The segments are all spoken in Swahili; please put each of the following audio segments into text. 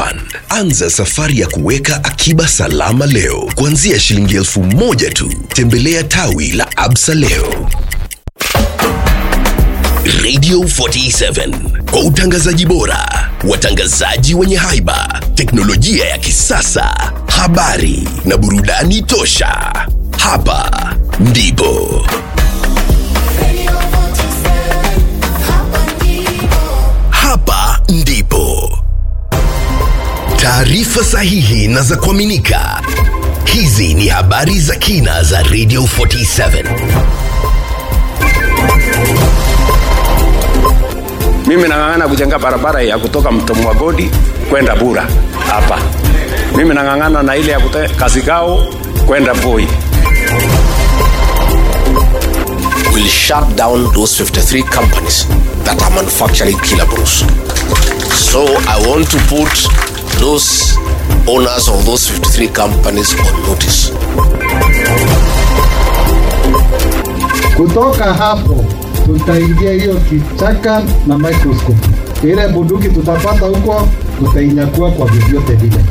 One. Anza safari ya kuweka akiba salama leo kuanzia shilingi elfu moja tu. Tembelea tawi la Absa leo. Radio 47 kwa utangazaji bora, watangazaji wenye haiba, teknolojia ya kisasa, habari na burudani tosha. Hapa ndipo hapa ndipo taarifa sahihi na za kuaminika. Hizi ni habari za kina za Radio 47. Mimi nang'ang'ana kujenga barabara ya kutoka Mto Mwagodi kwenda Bura hapa. Mimi nang'ang'ana na ile ya kutoka Kasigao kwenda Voi. will shut down those 53 companies that are manufacturing killer brews. So I want to put those owners of those 53 companies on notice. Kutoka hapo tutaingia hiyo kichaka na microscope. Ile bunduki tutapata huko tutainyakua kwa vyovyote vile.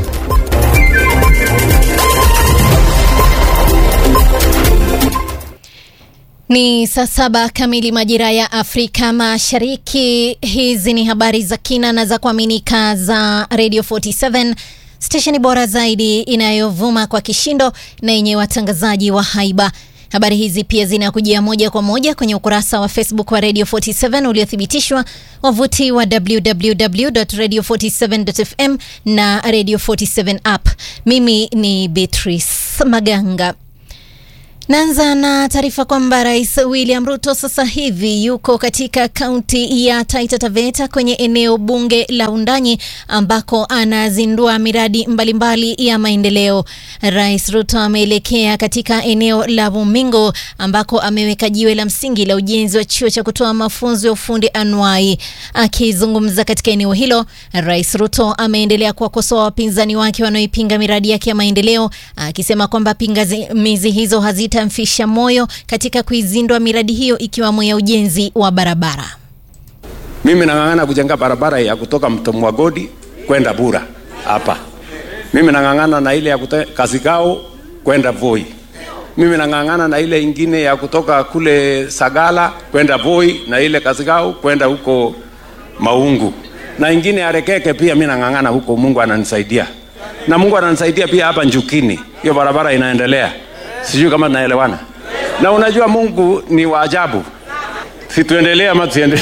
Ni saa saba kamili majira ya Afrika Mashariki. Hizi ni habari za kina na za kuaminika za Radio 47 stesheni bora zaidi inayovuma kwa kishindo na yenye watangazaji wa haiba. Habari hizi pia zinakujia moja kwa moja kwenye ukurasa wa Facebook wa Radio 47 uliothibitishwa, wavuti wa www.radio47.fm na Radio 47 app. Mimi ni Beatrice Maganga. Naanza na taarifa kwamba Rais William Ruto sasa hivi yuko katika kaunti ya Taita Taveta kwenye eneo bunge la Undanyi ambako anazindua miradi mbalimbali ya maendeleo. Rais Ruto ameelekea katika eneo la Bumingo ambako ameweka jiwe la msingi la ujenzi wa chuo cha kutoa mafunzo ya ufundi anuai. Akizungumza katika eneo hilo, Rais Ruto ameendelea kuwakosoa wapinzani wake wanaoipinga miradi yake ya maendeleo, akisema kwamba pingamizi hizo hazita mfisha moyo katika kuizindua miradi hiyo ikiwamo ya ujenzi wa barabara. Mimi nang'ang'ana kujenga barabara ya kutoka Mto Mwagodi kwenda Bura hapa. Mimi nang'ang'ana na ile ya kutoka Kasigao kwenda Voi. Mimi nang'ang'ana na ile ingine ya kutoka kule Sagala kwenda Voi na ile Kasigao kwenda huko Maungu na ingine ya Rekeke pia mimi nang'ang'ana huko, Mungu ananisaidia na Mungu ananisaidia pia hapa Njukini, hiyo barabara inaendelea. Sijui kama tunaelewana. Na unajua Mungu ni wa ajabu. Si tuendelee ama tusiendelee?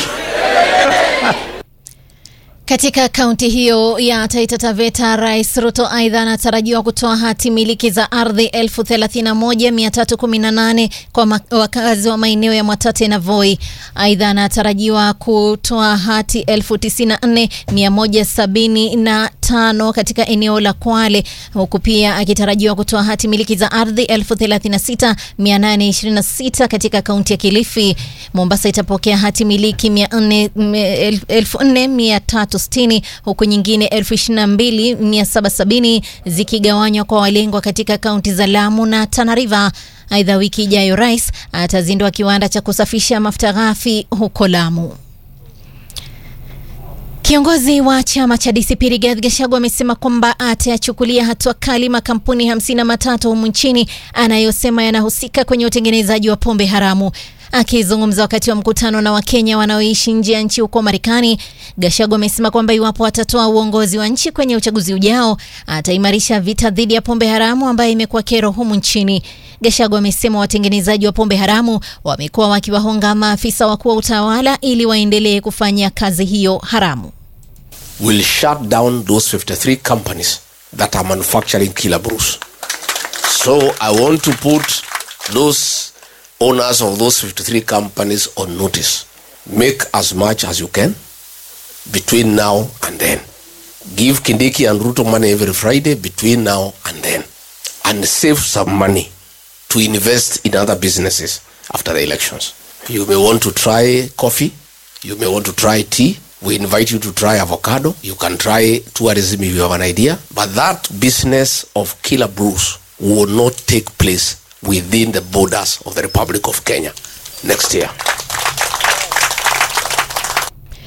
Katika kaunti hiyo ya Taita Taveta, Rais Ruto aidha anatarajiwa kutoa hati miliki za ardhi 31318 kwa ma- wakazi wa maeneo ya Mwatate na Voi. Aidha anatarajiwa kutoa hati 94175 katika eneo la Kwale, huku pia akitarajiwa kutoa hati miliki za ardhi 36826 katika kaunti ya Kilifi. Mombasa itapokea hati miliki 4360 huku nyingine 22770 zikigawanywa kwa walengwa katika kaunti za Lamu na Tana River. Aidha, wiki ijayo rais atazindua kiwanda cha kusafisha mafuta ghafi huko Lamu. Kiongozi wa chama cha DCP Rigathi Gachagua amesema kwamba atayachukulia hatua kali makampuni hamsini na matatu humu nchini anayosema yanahusika kwenye utengenezaji wa pombe haramu. Akizungumza wakati wa mkutano na Wakenya wanaoishi nje ya nchi huko Marekani, Gachagua amesema kwamba iwapo atatoa uongozi wa nchi kwenye uchaguzi ujao, ataimarisha vita dhidi ya pombe haramu ambayo imekuwa kero humu nchini. Gachagua amesema watengenezaji wa pombe haramu wamekuwa wakiwahonga maafisa wakuu wa utawala ili waendelee kufanya kazi hiyo haramu. Will shut down those 53 companies that are manufacturing killer brews. So I want to put those owners of those 53 companies on notice. Make as much as you can between now and then. Give Kindiki and Ruto money every Friday between now and then. And save some money to invest in other businesses after the elections. You may want to try coffee. You may want to try tea. We invite you to try avocado. You can try tourism if you have an idea. But that business of killer brews will not take place within the borders of the Republic of Kenya next year.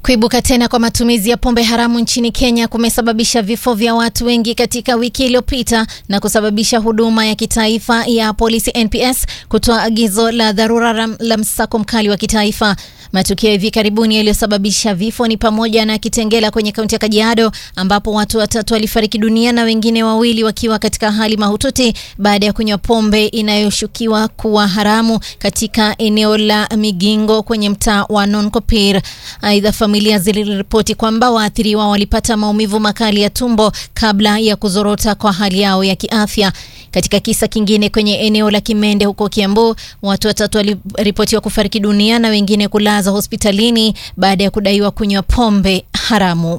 Kuibuka tena kwa matumizi ya pombe haramu nchini Kenya kumesababisha vifo vya watu wengi katika wiki iliyopita na kusababisha huduma ya kitaifa ya polisi NPS kutoa agizo la dharura la msako mkali wa kitaifa. Matukio hivi karibuni yaliyosababisha vifo ni pamoja na Kitengela kwenye kaunti ya Kajiado ambapo watu watatu walifariki dunia na wengine wawili wakiwa katika hali mahututi baada ya kunywa pombe inayoshukiwa kuwa haramu katika eneo la Migingo kwenye mtaa wa Nonkopir. Aidha, familia ziliripoti kwamba waathiriwa walipata maumivu makali ya tumbo kabla ya kuzorota kwa hali yao ya kiafya. Katika kisa kingine kwenye eneo la Kimende huko Kiambu, watu watatu waliripotiwa kufariki dunia na wengine kulazwa hospitalini baada ya kudaiwa kunywa pombe haramu.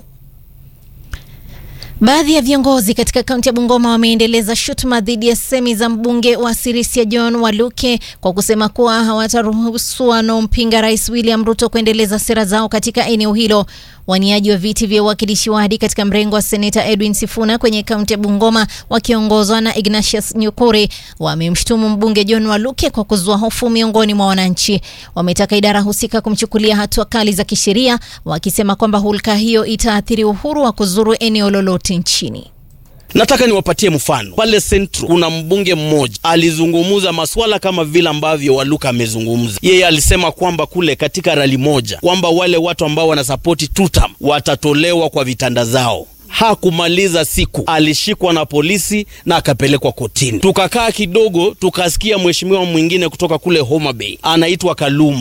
Baadhi ya viongozi katika kaunti ya Bungoma wameendeleza shutuma dhidi ya semi za mbunge wa Sirisia John Waluke kwa kusema kuwa hawataruhusu wanaompinga Rais William Ruto kuendeleza sera zao katika eneo hilo. Waniaji wa viti vya uwakilishi wadi katika mrengo wa seneta Edwin Sifuna kwenye kaunti ya Bungoma wakiongozwa na Ignatius Nyukuri wamemshutumu mbunge John Waluke kwa kuzua hofu miongoni mwa wananchi. Wametaka idara husika kumchukulia hatua kali za kisheria, wakisema kwamba hulka hiyo itaathiri uhuru wa kuzuru eneo lolote nchini. Nataka niwapatie mfano pale Central, kuna mbunge mmoja alizungumza masuala kama vile ambavyo Waluka amezungumza. Yeye alisema kwamba kule katika rali moja kwamba wale watu ambao wanasapoti tutam watatolewa kwa vitanda zao. Hakumaliza siku alishikwa na polisi na akapelekwa kotini. Tukakaa kidogo, tukasikia mheshimiwa mwingine kutoka kule Homa Bay anaitwa Kaluma